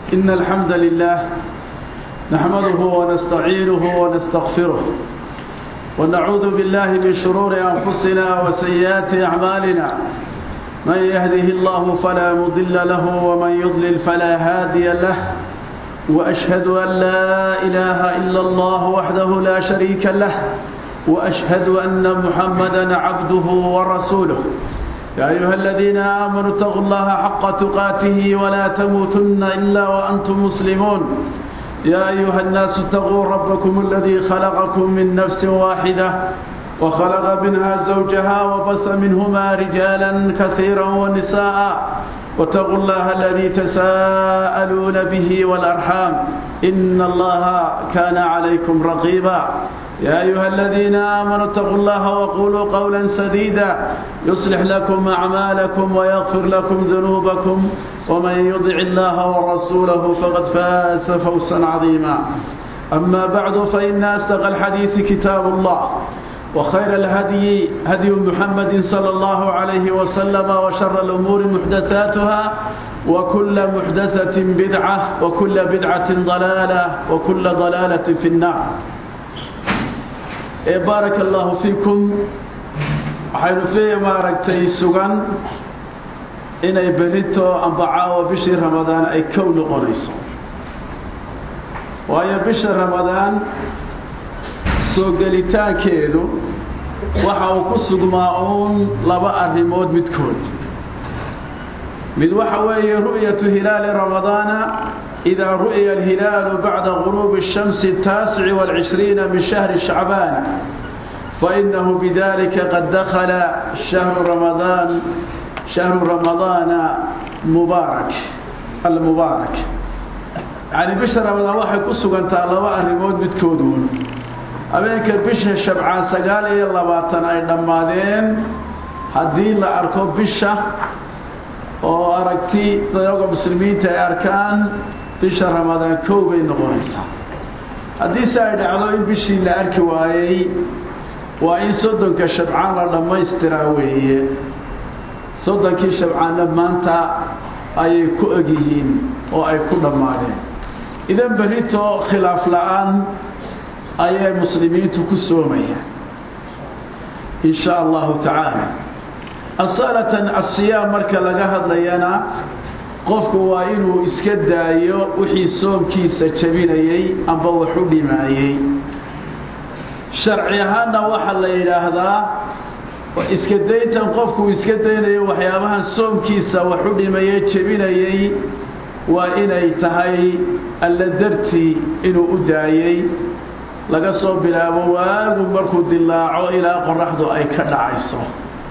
إن الحمد لله نحمده ونستعينه ونستغفره ونعوذ بالله من شرور أنفسنا وسيئات أعمالنا من يهده الله فلا مضل له ومن يضلل فلا هادي له وأشهد أن لا إله إلا الله وحده لا شريك له وأشهد أن محمدا عبده ورسوله يا أيها الذين آمنوا اتقوا الله حق تقاته ولا تموتن إلا وأنتم مسلمون يا أيها الناس اتقوا ربكم الذي خلقكم من نفس واحدة وخلق منها زوجها وبث منهما رجالا كثيرا ونساء واتقوا الله الذي تساءلون به والأرحام إن الله كان عليكم رقيبا يا أيها الذين آمنوا اتقوا الله وقولوا قولا سديدا يصلح لكم أعمالكم ويغفر لكم ذنوبكم ومن يطع الله ورسوله فقد فاز فوزا عظيما أما بعد فإن أصدق الحديث كتاب الله وخير الهدي هدي محمد صلى الله عليه وسلم وشر الأمور محدثاتها وكل محدثة بدعة وكل بدعة ضلالة وكل ضلالة في النار بارك الله فيكم waxaynu fi maaragtay sugan inay berito amba caawa bishii ramadaan ay kow noqonayso waayo bisha ramadaan soo gelitaankeedu waxa uu ku sugmaa uun laba arrimood midkood mid waxa weeye ru'yatu hilaali ramadaana إذا رؤي الهلال بعد غروب الشمس التاسع والعشرين من شهر شعبان فإنه بذلك قد دخل شهر رمضان شهر رمضان مبارك المبارك يعني بشهر رمضان واحد كسو أنت الله الرمود بتكودون أبينك بشهر شبعان سقالي اللباتنا أي نمادين هدين لأركو بشه oo aragti dadka muslimiinta ay arkaan bisha ramadaan kow bay noqonaysaa haddiise ay dhacdo in bishii la arki waayey waa in soddonka shabcaan la dhammaystiraa weeye soddonkii shabcaanna maanta ayay ku egyihiin oo ay ku dhammaadeen idan berito khilaaf la-aan ayay muslimiintu ku soomayaan in sha allahu tacaala asalatan asiyaam marka laga hadlayana qofku waa inuu iska daayo wixii soomkiisa jabinayey amba wax u dhimaayey sharci ahaanna waxaa la yidhaahdaa iska dayntan qofkuu iska daynayo waxyaabahan soomkiisa wax u dhimaye jebinayey waa inay tahay alla dartii inuu u daayey laga soo bilaabo waagu markuu dilaaco ilaa qoraxdu ay ka dhacayso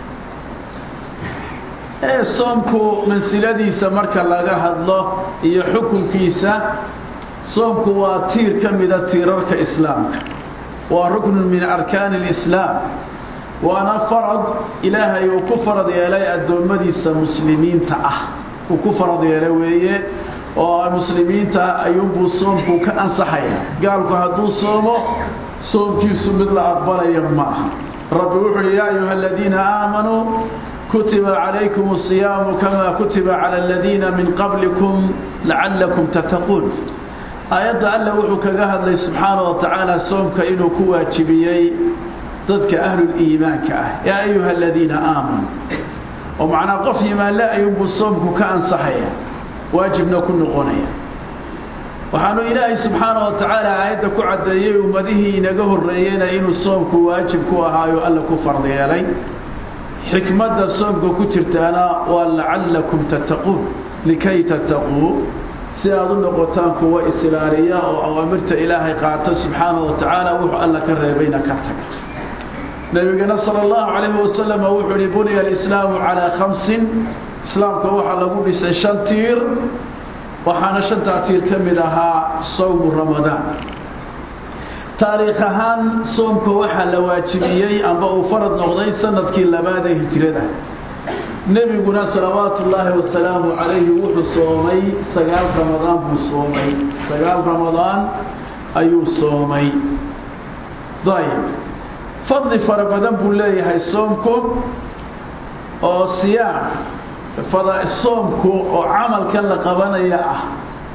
ee soomku mansiladiisa marka laga hadlo iyo xukunkiisa soomku waa tiir ka mida tiirarka islaamka waa ruknun min arkaani alislaam waana farad ilaahay uu ku farad yeelay addoommadiisa muslimiinta ah uu ku farad yeelay weeye oo muslimiinta ayuunbuu soomku ka ansaxaya gaalku hadduu soomo soomkiisu mid la aqbalaya ma aha rabbi wuxu uhi yaa ayuha aladiina aamanuu كتب عليكم الصيام كما كتب على الذين من قبلكم لعلكم تتقون آيات الله وحك قهد لي سبحانه وتعالى سومك إنه كواجبيي ضدك أهل الإيمان كأه يا أيها الذين آمنوا ومعنى قفي ما لا ينبو الصومك كأن صحيا واجبنا كل قنيا وحانو إلهي سبحانه وتعالى آيات كعديي ومده نقه الرئيين إنه الصومك واجب كوها يؤلك فرض يلي xikmadda soomka ku jirtaana waa lacallakum tattaquun likay tattaquu si aad u noqotaan kuwa isilaaliya oo awaamirta ilaahay qaata subxaana wa tacaala wuxuu alla ka reebayna ka taga nabigana sala allahu calayhi wasalam wuxuu uhi buniya alislaamu calaa khamsin islaamka waxaa lagu dhisay shan tiir waxaana shantaa tiir ka mid ahaa sawmu ramadaan taariikh ahaan soomka waxaa la waajibiyey amba uu farad noqday sanadkii labaad ee hijrada nebiguna salawaatu ullaahi wasalaamu calayhi wuxuu soomay sagaal ramadaan buu soomay sagaal ramadaan ayuu soomay dayib fadli fara badan buu leeyahay soomku oo siyaam fada soomku oo camalkan la qabanaya ah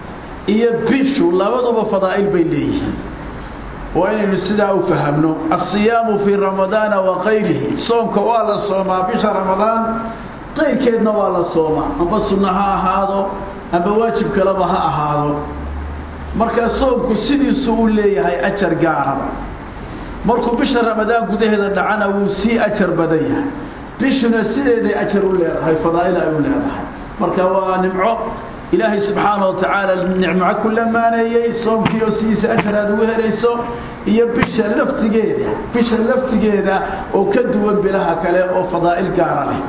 iyo bishu labaduba fadaa'il bay leeyihiin waa inaynu sidaa u fahamno asiyaamu fii ramadaana wa kayrihi soomka waa la soomaa bisha ramadaan qayrkeedna waa la soomaa amba sunno ha ahaado amba waajib kaleba ha ahaado markaa soomku sidiisuu u leeyahay ajar gaaraba markuu bisha ramadaan gudaheeda dhacana wuu sii ajar badan yahay bishuna sideeday ajar u leedahay fadaa'il ay u leedahay marka waa nimco ilaahay subxaana wa tacaala nicmo ku lamaaneeyey soomkiioo sidiisa ajar aad ugu helayso iyo bisha laftigeeda bisha laftigeeda oo ka duwan bilaha kale oo fadaa'il gaara leh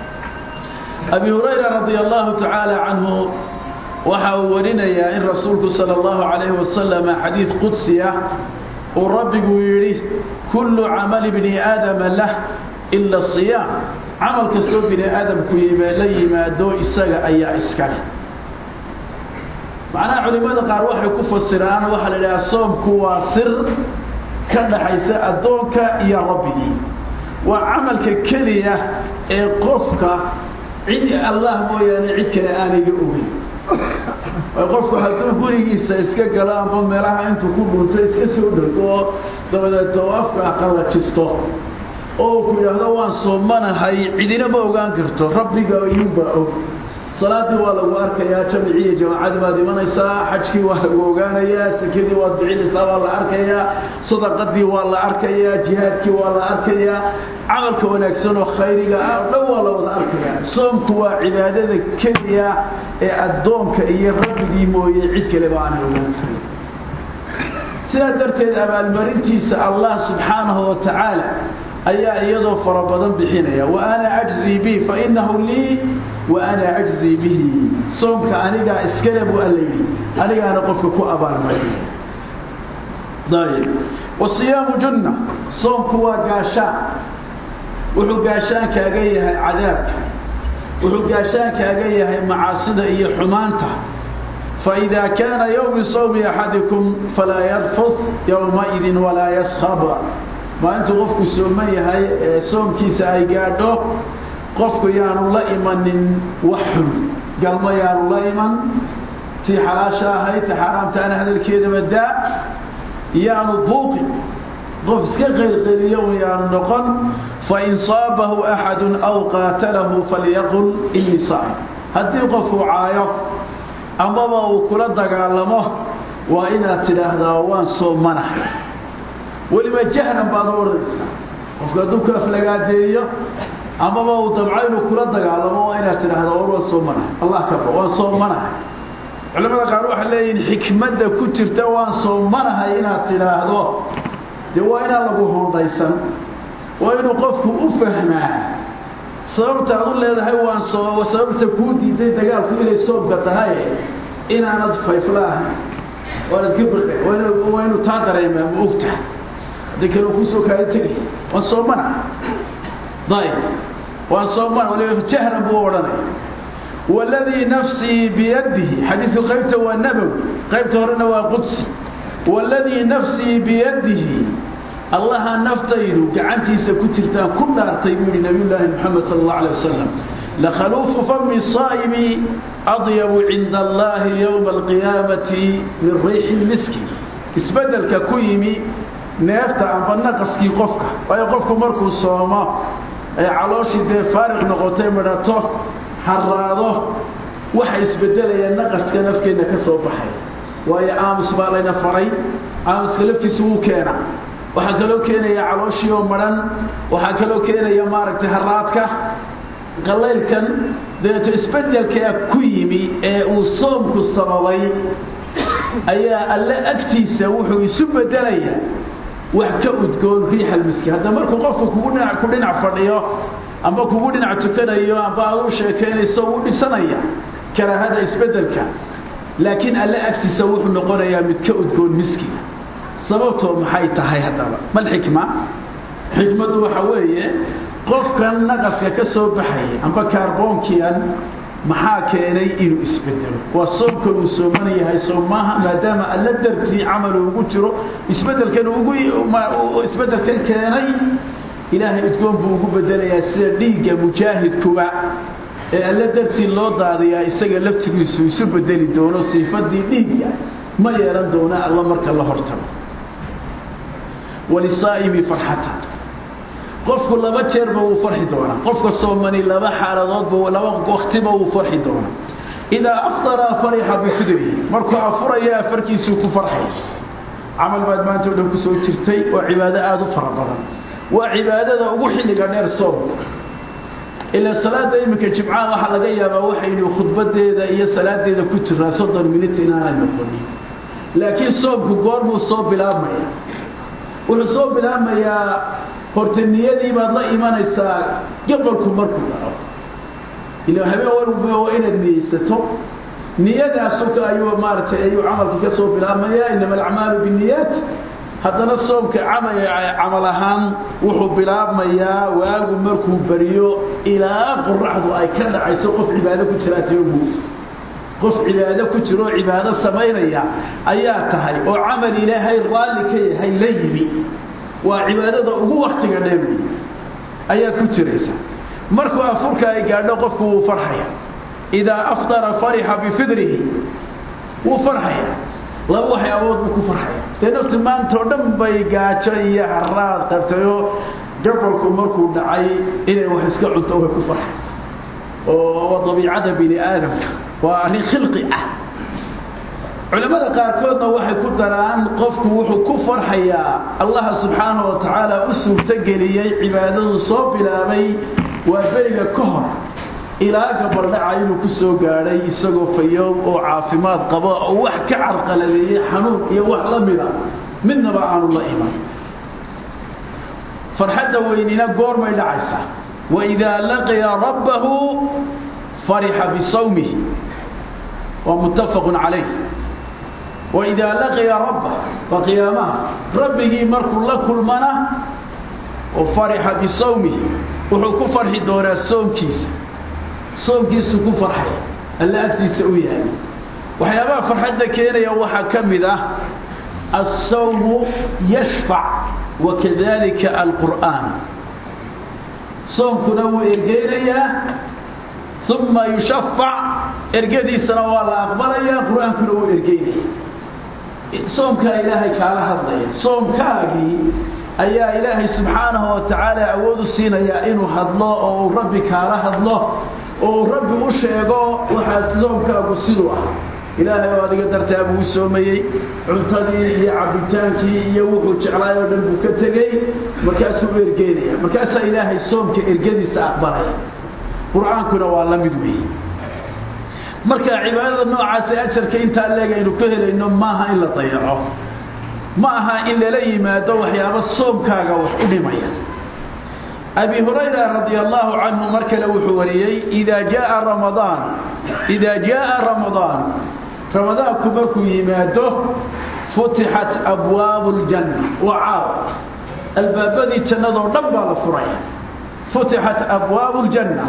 abi hurayra radia allahu tacaala canhu waxa uu warinayaa in rasuulku sala allahu calayhi wasalama xadiid qudsi ah uu rabbigu yidhi kullu camali bni aadama lah ila siyaam camal kastoo bini aadamku la yimaado isaga ayaa iska leh macnaha culimmada qaar waxay ku fasiraan waxaa la idhaha soomku waa sir ka dhaxaysa addoonka iyo rabbigii waa camalka keliya ee qofka cid allah mooyaane cid kale aanayga ogin qofku hadduu gurigiisa iska galo amba meelaha intuu ku dhunto iska soo dhego dabadeeto afka qallajisto oo ku yidhaahdo waan soomanahay cidina ma ogaan karto rabbiga iyuunbaa og salaadii waa lagu arkayaa jamcii iyo jamaacadii baad imanaysaa xajkii waa lagu ogaanayaa sakadii waad bixinaysaa waa la arkayaa sadaqadii waa la arkayaa jihaadkii waa la arkayaa camalka wanaagsan oo khayriga ah o dhan waa la wada arkayaa soomku waa cibaadada keliya ee addoonka iyo rabbigii mooye cid kaleba aanay ogaan karin sidaa darteed abaalmarintiisa allah subxaanahu wa tacaala ayaa iyadoo fara badan bixinaya wa ana ajzii bi fa inahu lii wa ana ajzii bihi soomka anigaa iskale buu alla yidhi anigaana qofka ku abaalmariya ayb wasiyaamu junna soomku waa gaashaan wuxuu gaashaan kaaga yahay cadaabka wuxuu gaashaan kaaga yahay macaasida iyo xumaanta faإida kaana yowmi sawmi axadikum falaa yarfud yowmaidin walaa yaskhab maalintuu qofku sooman yahay ee soomkiisa ay gaadho qofku yaanu la imanin wax xun galmo yaanu la iman tii xalaasha ahayd ta xaaraamtaana hadalkeedaba daa yaanu buuqi qof iska qaylqayliyo un yaanu noqon fain saabahu axadu aw qaatalahu falyaqul inii saa'im haddii qofku caayo amaba uu kula dagaalamo waa inaad tidhaahdaa waan soomanahay weliba jahlan baad u odhanaysaa qofku hadduu ku aflagaadeeyo amaba uu dabco inuu kula dagaalamo waa inaad tidhaahdaa war waan soomanahay allah kaba waan soomanahay culamada qaar waxay leeyihin xikmadda ku jirta waan soomanahay inaad tidhaahdo dee waa inaan lagu hondaysan waa inuu qofku u fahmaa sababta ad u leedahay waan soo sababta kuu diiday dagaalku inay soomka tahay inaanad fayfla ahayn waanad ka baqe waa inuu taa dareemaa ma ogtaha haddii kale kusoo kaala tegaya waan soomana ayb waan soomana waliba jahran buu odhanaya waladii nafsii biyadihi xadiidku qaybta waa nabowi qaybta horena waa qudsi waladii nafsii biyadihi allaha naftaydu gacantiisa ku jirtaan ku dhaartay buu yihi nabiyullaahi moxamed sala allahu alay wasalam lakhaluufu fami saa'imi adyabu cinda allahi yowma alqiyaamati min riixi lmiski isbeddelka ku yimi neefta amba naqaskii qofka waayo qofku markuu soomo ee calooshii dee faariq noqotay midhato haraado waxa isbedelaya naqaska nafkeenna ka soo baxay waayo aamus baa layna faray aamuska laftiisa wuu keena waxaa kaloo keenaya calooshii oo madhan waxaa kaloo keenaya maaragtay haraadka qalaylkan dabeeto isbedelkaa ku yimi ee uu soomku sababay ayaa alle agtiisa wuxuu isu bedelayaa wax ka udgoon riix almiski hadda markuu qofku kugu dhinac ku dhinac fadhiyo amba kugu dhinac tukanayo amba aad u sheekaynayso wuu dhisanaya karaahada isbedelka laakiin alle agtiisa wuxuu noqonayaa mid ka udgoon miskiga sababtoo maxay tahay haddaba mal xikma xikmaddu waxa weeye qofkan naqaska ka soo baxayay amba kaarboonkian maxaa keenay inuu isbedelo waa soomkan uu sooman yahay soomaaha maadaama alla dartii camalu ugu jiro isbedelkan ugu isbedelkan keenay ilaahay udgoon buu ugu bedelayaa sida dhiigga mujaahidkuba ee alle dartii loo daadiyaa isaga laftigiisu isu bedeli doono siifadii dhiigga ma yeelan doono alla marka la hortago walisaa'imi farxata qofku laba jeerba wuu farxi doonaa qofka soomani laba xaaladoodba laba waktiba wuu farxi doonaa idaa afdara farixa bifidrihi markuu afuraya afarkiisuu ku farxay camal baad maanta o dhan ku soo jirtay waa cibaado aada u fara badan waa cibaadada ugu xilliga dheer soomka ilaa salaada iminka jimcaha waxaa laga yaabaa waxaynu khudbadeeda iyo salaadeeda ku jiraa soddon minit inaanay noqonin laakiin soomku goormuu soo bilaabmaya wuxuu soo bilaabmayaa horta niyadii baad la imanaysaa gabalku markuu dhaco ila habeen walba waa inaad niyeysato niyadaasuka ayuu maaragtay ayuu camalkii ka soo bilaabmayaa inama alacmaalu binniyaat haddana soomka camal ahaan wuxuu bilaabmayaa waagu markuu beriyo ilaa qoraxdu ay ka dhacayso qof cibaado ku jiraa tiogu qof cibaado ku jiro oo cibaado samaynaya ayaa tahay oo camal ilaahay raalli ka yahay la yimi waa cibaadada ugu waktiga dheer wey ayaad ku jiraysaa markuu afurka ay gaadho qofku wuu farxaya idaa afdara farixa bifidrihi wuu farxaya laba waxyaabood buu ku farxaya dee nafti maanta oo dhan bay gaajo iyo haraad qabtayoo gabolku markuu dhacay inay wax iska cunto way ku farxaysa oo waa dabiicada bini aadamka waa arrin khilqi ah culimmada qaarkoodna waxay ku daraan qofku wuxuu ku farxayaa allaha subxaana wa tacaala u suurtogeliyey cibaadadu soo bilaabay waa beriga ka hor ilaa gabaldhaca inuu ku soo gaadhay isagoo fayoob oo caafimaad qabo oo wax ka carqaladeeyey xanuun iyo wax la mida midnaba aanu la iman farxadda weynina goormay dhacaysaa waidaa laqiya rabbahu farixa bisawmihi waa muttafaqun calayh waidaa laqiya rabbah waa qiyaamaha rabbigii markuu la kulmana oo farixa bisawmihi wuxuu ku farxi doonaa soomkiisa soomkiisu ku farxaya alla agtiisa u yahay waxyaabaha farxadda keenaya waxaa ka mid ah الsawmu yashfac wakadalika alqur'aan soomkuna wuu ergeynayaa uma yushafac ergadiisana waa la aqbalaya qur-aankuna wuu ergeynaya soomkaa ilaahay kaala hadlaya soomkaagii ayaa ilaahay subxaanahu wa tacaala awood u siinayaa inuu hadlo oo uu rabbi kaala hadlo oo uu rabbi u sheego waxaa soomkaagu siduu ah ilaahay oo adiga dartaa buu u soomayey cuntadii iyo cabbitaankii iyo wuxuu jeclaay oo dhan buu ka tegey markaasuu u ergeynaya markaasaa ilaahay soomka ergadiisa aqbalaya qur-aankuna waa la mid weeye marka cibaadada noocaasi ajarka intaa leeg aynu ka helayno maaha in la dayaco ma aha in lala yimaado waxyaabo soomkaaga wax u dhimaya abi hurayra radia allahu canhu mar kale wuxuu wariyey idaa jaaa ramadaan idaa jaaa ramadaan ramadaanku markuu yimaado futixat abwaabu ljanna waa caaw albaabadii jannadoo dhan baa la furaya futixat abwaabu ljanna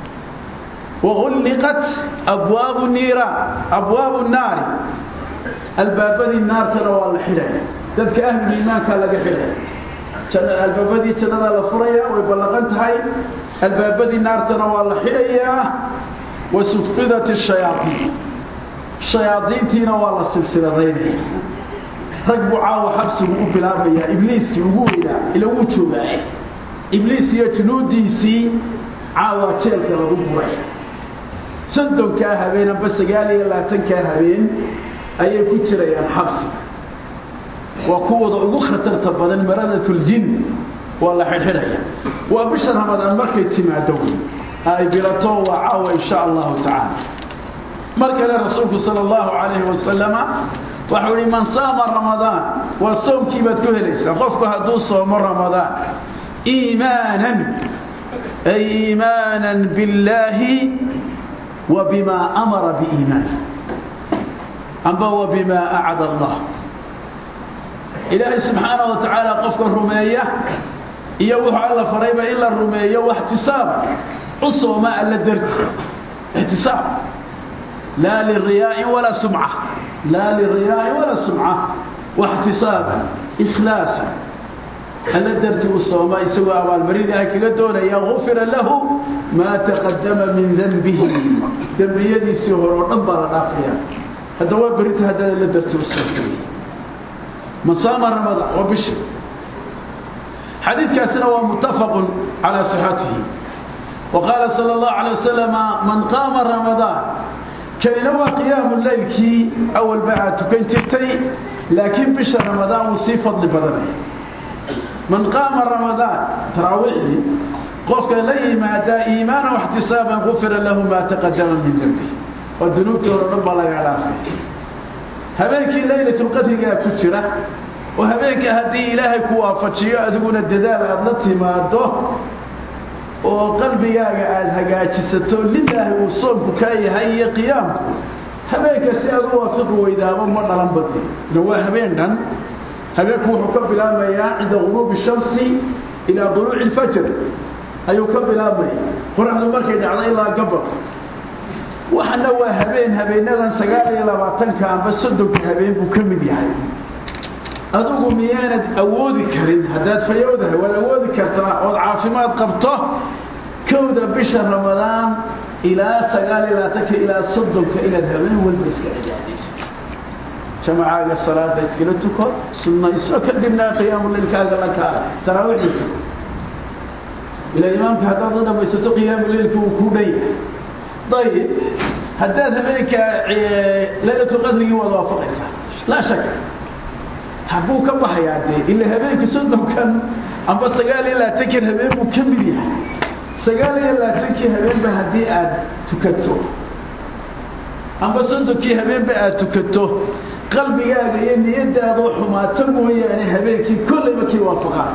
wagulliqat abwaabu niiraan abwaabu naari albaabadii naartana waa la xidhaya dadka ahlul iimaankaa laga xidhaya albaabadii jannadaa la furaya way ballaqan tahay albaabadii naartana waa la xidhayaa wasufqidat shayaaiin shayaadiintiina waa la silsiladaynaya rag buu caawa xabsigu u bilaabayaa ibliiskii ugu weynaa ila wuu joogaa ibliis iyo junuudiisii caawa jeelka lagu buraya soddonkaa habeen amba sagaal iyo labaatankaa habeen ayay ku jirayaan xabsiga waa kuwooda ugu khatarta badan maradatul-jin waa la xidhxidhaya waa bisha ramadaan markay timaado ay bilato waa caawa insha allahu tacaala mar kale rasuulku sala allahu calayhi wasalama waxau ihi man saama ramadaan waa soomkii baad ku helaysaa qofku hadduu soomo ramadaan iimaanan ay iimaanan billaahi wa bimaa amara biiimaan amba wa bimaa acada allah ilaahay subxaana wa tacaala qofka rumeeya iyo wuxuu alla farayba in la rumeeyo waxtisaaba u sooma alla darti ixtisaab laa liriyaain walaa sumca laa liriyaain walaa sumca waxtisaaba ikhlaasa alla darti u sooma isagoo abaalmarin ilaahay kaga doonaya gufira lahu maa taqadama min danbihi dembiyadiisii hore oo dhan baa la dhaafaya hadda waa berito haddana la darta u sootay man saama ramadaan waa bisha xadiidkaasina waa muttafaqun calaa sixatihi wa qaala sala allahu calay wasalam man qaama ramadaan kanina waa qiyaamu leylkii awalba aad tukan jirtay laakiin bisha ramadaan wuu sii fadli badanaya man qaama ramadaan taraawiixdii qofka la yimaada iimaana waxtisaaban gufira lahu maa taqadama min dembi oo dunuubtooda dhan baa laga dhaafay habeenkii laylatulqadrigaa ku jira oo habeenka haddii ilaahay ku waafajiyo adiguna dadaal aada la timaado oo qalbigaaga aada hagaajisato lilaahi uu soomku kaa yahay iyo qiyaamku habeenka si aad u waafiqi weydaaba ma dhalan badi ina waa habeen dhan habeenku wuxuu ka bilaabmayaa cinda guruubi shamsi ilaa duluuci ilfajr ayuu ka bilaabmaya qoraxdu markay dhacdo ilaa gabalka waxana waa habeen habeenadan sagaal iyo labaatanka amba soddonka habeen buu ka mid yahay adigu miyaanad awoodi karin haddaad fayowdahay waad awoodi kartaa ood caafimaad qabto kowda bisha ramadaan ilaa sagaal iyo labaatanka ilaa soddonka inaad habeen walba iska cibaadayso jamacaaga salaada iskala tuko sunnayso kadibna qiyaamuleylkaaga la kaa taraawiixda tuko ilaa imaamka haddaad la dhamaysato qiyaamuleylka uu ku dhan yahay ayib haddaad habeenka laylatulqadrigii waad waafaqaysaa laa shaka habuu ka baxayaa dee ila habeenka soddonkan amba sagaal iyo labaatankan habeen buu ka mid yahay sagaal iyo labaatankii habeenba haddii aad tukato amba soddonkii habeenba aad tukato qalbigaaga iyo niyadaadoo xumaato mooyaane habeenkii kollayba kii waafaqaad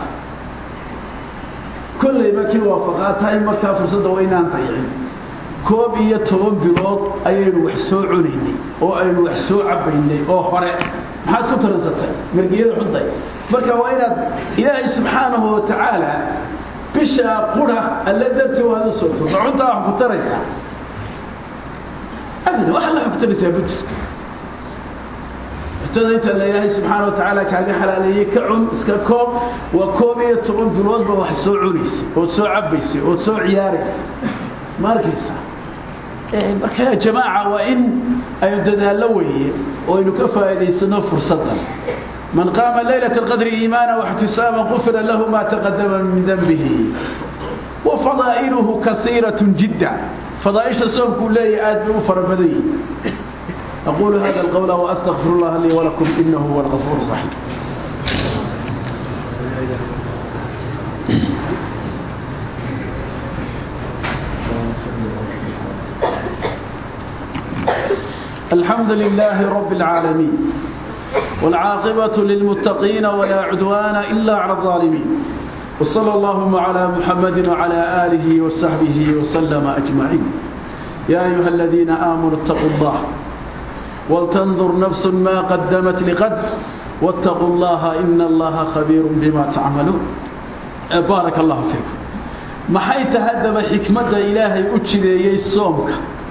kollayba kii waafaqaad tahay markaa fursadda waa inaan dayicin koob iyo toban bilood ayaynu wax soo cunaynay oo aynu wax soo cabaynay oo hore maxaad ku taransatay margiyada xunday marka waa inaad ilaahay subxaanahu watacaala bishaa qura alla darti waad u soogto cuntaa wax ku taraysaa abada wax alla ku taraysaa buti cuntada inta la ilaahay subxaana watacaala kaaga xalaaleeyey ka cun iska koob waa koob iyo toban biloodba wax soo cunaysay ood soo cabaysay ood soo ciyaaraysay ma arkaysaa marka jamaaca waa in aynu dadaallo weeye oo aynu ka faa'iidaysano fursaddan man qaama laylat alqadri iimaana waxtisaaban qufira lahu ma taqadama min denbihi wa fadaa'iluhu kasiiratun jidda fadaaisha soomkuu leeyahy aad bay u fara badan yihin aqulu hada alqawla waastaqfir اllaha lii walakum inahu huwa algafuur الraxiim الحمد لله رب العالمين والعاقبة للمتقين ولا عدوان إلا على الظالمين وصلى اللهم على محمد وعلى آله وصحبه وسلم أجمعين يا أيها الذين آمنوا اتقوا الله ولتنظر نفس ما قدمت لقد واتقوا الله إن الله خبير بما تعملون بارك الله فيكم ما حيث هدب حكمة إلهي أجري صومك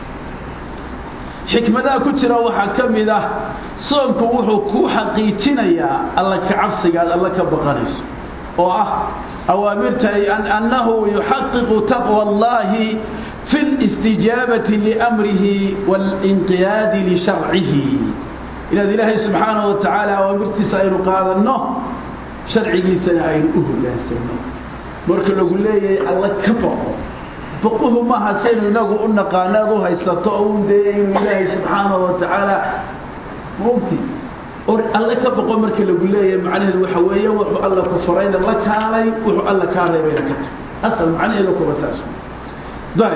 xikmadaha ku jira waxaa ka mid ah soomku wuxuu kuu xaqiijinayaa alla ka cabsigaad alla ka baqanayso oo ah awaamirta annahu yuxaqiqu taqwa allahi fi listijaabati liamrihi waalinqiyaadi lisharcihi inaad ilaahay subxaanahu wa tacaala awaamirtiisa aynu qaadanno sharcigiisana aynu u hogaansanno marka lagu leeyahay alla ka baqo baquhu maaha saynu inagu u naqaano ad u haysato un dee inuu ilaahay subxaanahu watacaala mugti or alle ka baqo marka lagu leeyahay macnaheedu waxa weeye wuxuu alla ku farayna la kaalay wuxuu alla kaa reebayna ka tag asal macnaheedu kuba saas dari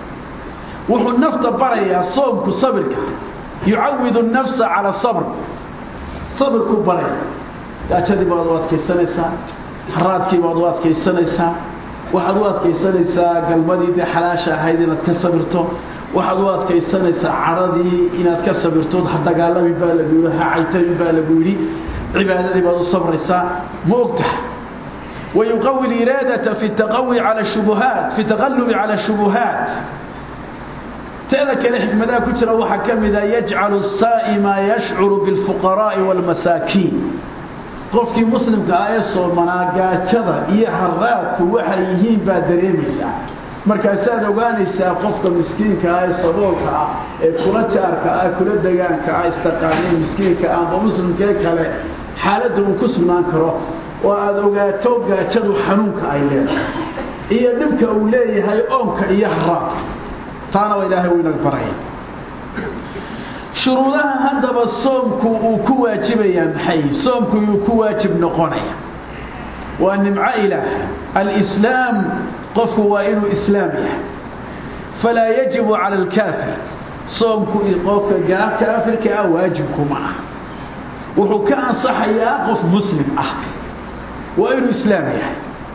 wuxuu nafta barayaa soomku sabirka yucawidu nafsa cala sabr sabirku baraya gaajadii baad u adkaysanaysaa haraadkii baad u adkaysanaysaa waxaad u adkaysanaysaa galmadii dee xalaasha ahayd inaad ka sabirto waxaad u adkaysanaysaa caradii inaad ka sabirto ha dagaalamin baa lagu yidhi ha caytamin baa lagu yidhi cibaadadii baad u sabraysaa ma ogtaha wayuqawi iraadata fi taqawi cala shubuhaat fi taqalubi cala shubuhaat teeda kale xikmadaha ku jira waxaa ka mid a yajcalu saa'ima yashcuru bilfuqaraa'i waalmasaakiin qofkii muslimka ah ee soomanaa gaajada iyo haraadku waxay yihiin baa dareemaysaa markaasaad ogaanaysaa qofka miskiinka ah ee saboolka ah ee kula jaarka ah kula degaanka ah istaqaanay miskiinka ah amba muslimkee kale xaaladda uu ku sugnaan karo oo aada ogaato gaajadu xanuunka ay leedahay iyo dhibka uu leeyahay oonka iyo haraadka taana waa ilaahay uu inaga baraya shuruudaha haddaba soomku uu ku waajibayaa maxay soomku yuu ku waajib noqonaya waa nimco ilaah alislaam qofku waa inuu islaam yahay falaa yajibu cala alkaafir soomku qofka kaafirka ah waajibkuma ah wuxuu ka ansaxayaa qof muslim ah waa inuu islaam yahay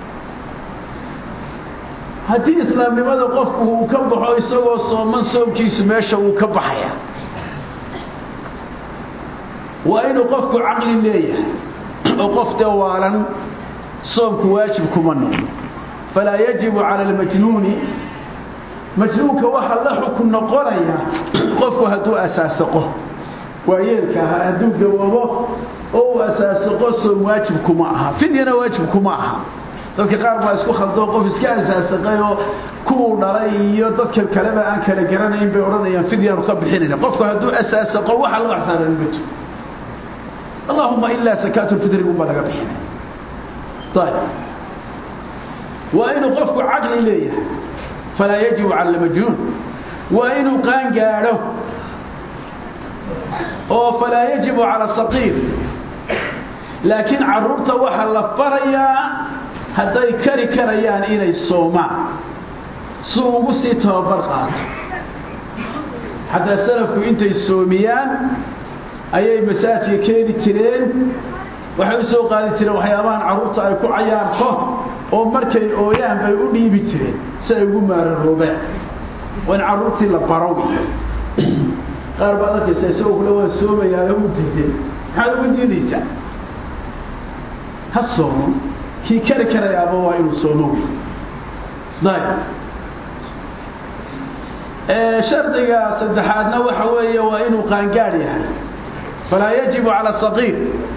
haddii islaamnimada qofku uu ka baxo isagoo sooman soomkiisu meesha uu ka baxaya waa inuu qofku caqli leeyahay oo qof dee waalan soomku waajib kuma noqdo falaa yajibu cala almajnuuni majnuunka waxaa la xukun noqonaya qofku hadduu asaasaqo waayeelka aha hadduu gaboobo oo uu asaasaqo soom waajib kuma aha fidyana waajib kuma aha dadka qaar baa isku khaldoo qof iska asaasaqay oo kuwuu dhalay iyo dadka kaleba aan kala garanayn bay odhanayaan fidyaanu ka bixinayna qofku hadduu asaasaqo waxa laga xsaaran ma jiro allahuma ilaa sakaatulfidriguba laga bixinay ayb waa inuu qofku caqli leeyahay falaa yajibu cala almajnuun waa inuu qaan gaadho oo falaa yajibu cala saqiir laakiin caruurta waxaa la farayaa hadday kari karayaan inay soomaan si ugu sii tababar qaato xataa salafku intay soomiyaan ayay masaajka keeni jireen waxay u soo qaadi jireen waxyaabahan carruurta ay ku cayaarto oo markay ooyaan bay u dhiibi jireen si ay ugu maararoobeen waa in carruurtii la baro qaar baad arkaysa isagoo kule waa soomayaayo u diiday maxaad ugu diidaysaa ha soomo kii kari karayaaba waa inuu soomo ayb shardiga saddexaadna waxa weeye waa inuu qaangaadh yahay falaa yajibu cala saqiir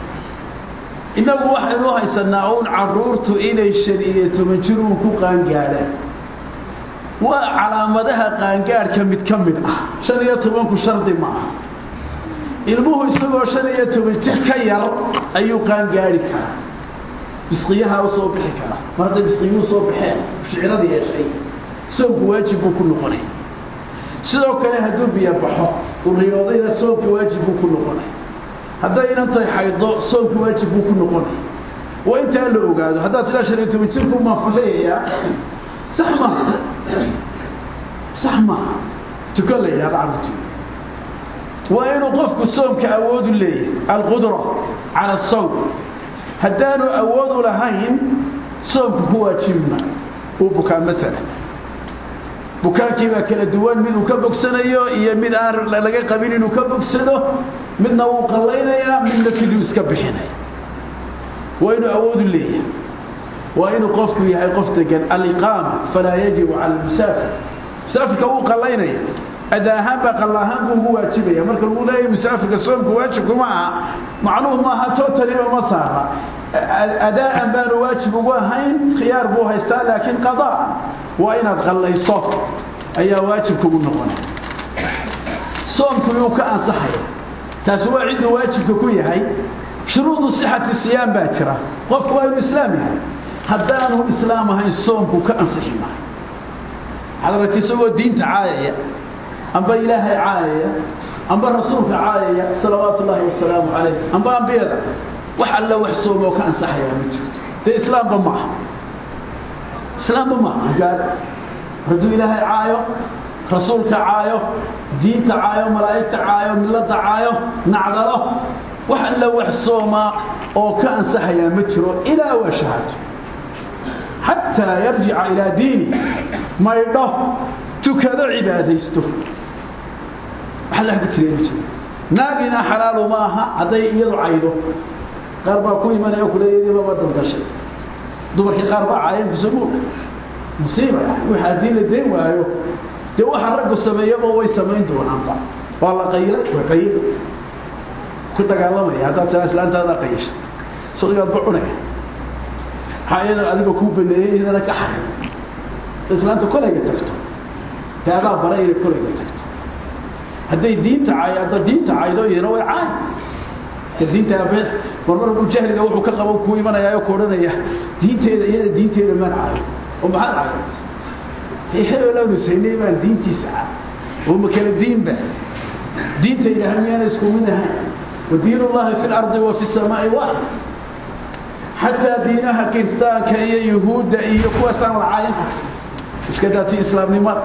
innagu waxaynu haysanaa uun caruurtu inay shan iyo toban jir uun ku qaangaadhaan waa calaamadaha qaangaadhka mid ka mid ah shan iyo tobanku shardi ma aha ilmuhu isagoo shan iyo toban jir ka yar ayuu qaangaadhi karaa bisqiyaha u soo bixi karaa mar hadday bisqiyuhu soo baxeen shicrada yeeshay soomku waajib buu ku noqonay sidoo kale hadduu biyo baxo uu riyoodayna soomka waajib buu ku noqonay hadday inantay xaydo soomka waajib buu ku noqonay waa intaa la ogaado haddaad tiraa shan iyo toban jirku maan fuleeyayaa sax maaha sax maaha tukan la yidhahda carruurti waa inuu qofku soomka awoodu leeyahay alqudra cala asawm haddaanu awoodu lahayn soomku ku waajibma uu bukaa maala bukaankii baa kala duwan mid uu ka bogsanayo iyo mid aan laga qabin inuu ka bogsado midna wuu qallaynayaa midna fiduu iska bixinaya waa inuu awoodu leeyahay waa inuu qofku yahay qof degan aliqaama falaa yajibu cala almusaafir musaafirka wuu qallaynaya ada ahaan baa qalla ahaan buu ugu waajibaya marka lagu leeyahay musaafirka soomku waajibku ma aha macnuhu maaha totaliba ma saara adaa'an baanu waajib ugu ahayn khiyaar buu haystaa laakiin qadaan waa inaad qallayso ayaa waajib kugu noqonay soomku yuu ka ansaxaya taasi waa cidduu waajibka ku yahay shuruudu sixati siyaam baa jira qofku waa inuu islaam yahay haddaanu islaam ahayn soomku ka ansixi maayo waxaad aragta isagoo diinta caayaya amba ilaahay caayaya amba rasuulka caayaya salawaatu ullaahi wasalaamu calayh amba ambiyada wax alla wax soomoo ka ansaxayaa ma jirto dee islaamba maaha islaamba maaha gaar hadduu ilaahay caayo rasuulka caayo diinta caayo malaa'igta caayo milada caayo nacdalo wax alla wax soomaa oo ka ansaxayaa ma jiro ilaa waa shahaato xataa yarjica ilaa diini maydho tukado cibaadaysto wax alla ku jira ma jiro naagina xalaalu ma aha hadday iyadu caydo qaar baa ku imanaya kuleeyadiiba waa daldashay dumarkii qaar baa caayeen kusamuulka musiiba wix haddii la dayn waayo dee waxa raggu sameeyaba way samayn doonaanba waa la qayilay way qayila ku dagaalamaya haddaad taa islaantaadaa qayisha sodigaad ba cunaya maxaa iyada adiga kuu baneeyey iyadana ka xaray islaanta kolayga tagto daadaa bara inay kolayga tagto hadday diinta cay hadda diinta caydo iyana way caay ka diinta abeed marmar uu jahliga wuxuu ka qabo ku imanaya oo koodhanaya diinteeda iyada diinteeda maan caayo oo maxaad caayo hebelaanu saynay baan diintiisa caayo oo ma kala diinba diinta ilaahay miyaana isku mid ahayn ودين الله في الأرض وفي السماء واحد حتى دينها كريستان كأي يهود أي كواسان العاينة مش كده في إسلام نمر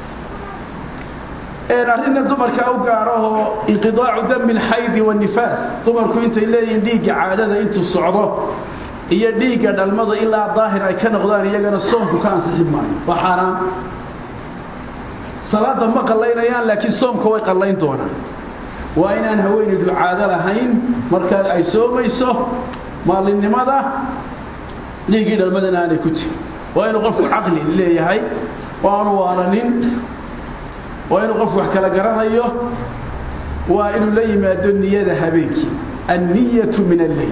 إن أرنا دمر كأوقاره انقضاع دم الحيض والنفاس دمر كنت إلا يديك عادة أنت الصعودة iyo dhiiga dhalmada ilaa daahir ay ka noqdaan iyagana soonku ka ansixi maayo waa xaaraan salaada ma qallaynayaan laakiin soomka way qallayn doonaan waa inaan haweenaydu caado lahayn markaa ay soomayso maalinimada dhiiggii dhalmadana aanay ku jirin waa inuu qofku caqli leeyahay oo aanu waalanin waa inuu qofku wax kala garanayo waa inuu la yimaado niyada habeenkii anniyatu min alleyl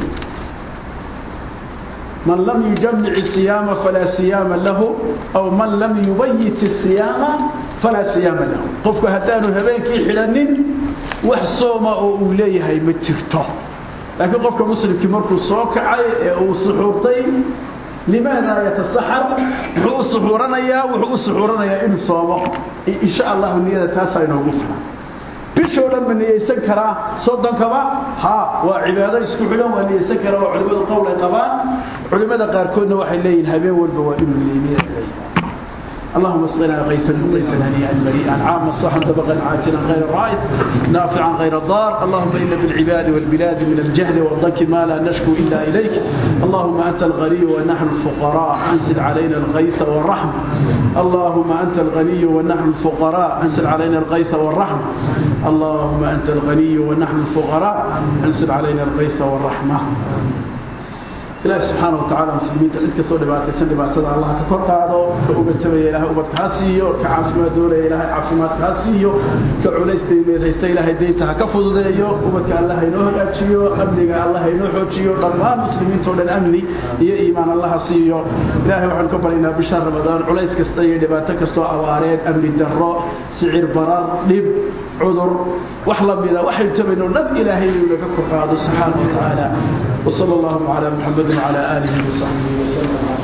من لم يجمع الصيام فلا صيام له أو من لم يبيت الصيام فلا صيام له قفك هدان هبينك حلنين وحصوم أوليه مترته لكن قفك مسلم كمرك الصوكع وصحورتين لماذا يتصحر وحو صحورنا يا وحو صحورنا يا إن صوم إن شاء الله النية تاسع إنه غفران bishoo dhan ma niyeysan karaa soddonkaba ha waa cibaado isku xidhan waa niyeysan karaa waa culimadu qowl ay qabaan culimada qaarkoodna waxay leeyihin habeen walba waa inuu niyeyniya leeyahay اللهم اسقنا غيثا مطيفا هنيئا مريئا عاما صحا طبقا عاجلا غير رائد نافعا غير ضار اللهم إن بالعباد والبلاد من الجهل والضنك ما لا نشكو إلا إليك اللهم أنت الغني ونحن الفقراء أنزل علينا الغيث والرحمة اللهم أنت الغني ونحن الفقراء أنزل علينا الغيث والرحمة اللهم أنت الغني ونحن الفقراء أنزل علينا الغيث والرحمة إله سبحانه وتعالى مسلمين تلك سو دباتيسن دباتدا الله ka kor qaado ka uga tabay ilaahay ubad ka siiyo ka caafimaad doonay ilaahay caafimaad ka siiyo ka culeystay meedaystay ilaahay deynta ka fududeeyo ubadka Allah inoo hagaajiyo amniga Allah inoo xoojiyo dhammaan muslimiinta oo dhan amni iyo iimaan Allah siiyo ilaahay waxaan ka barinaynaa bisha ramadaan culeys kasta iyo dhibaato kasta oo awaareed amni darro sicir barar dhib cudur wax la mida waxay tabayno dhan ilaahay inuu naga kor qaado subxaanahu wa tacaala وصلى الله على محمد وعلى آله وصحبه وسلم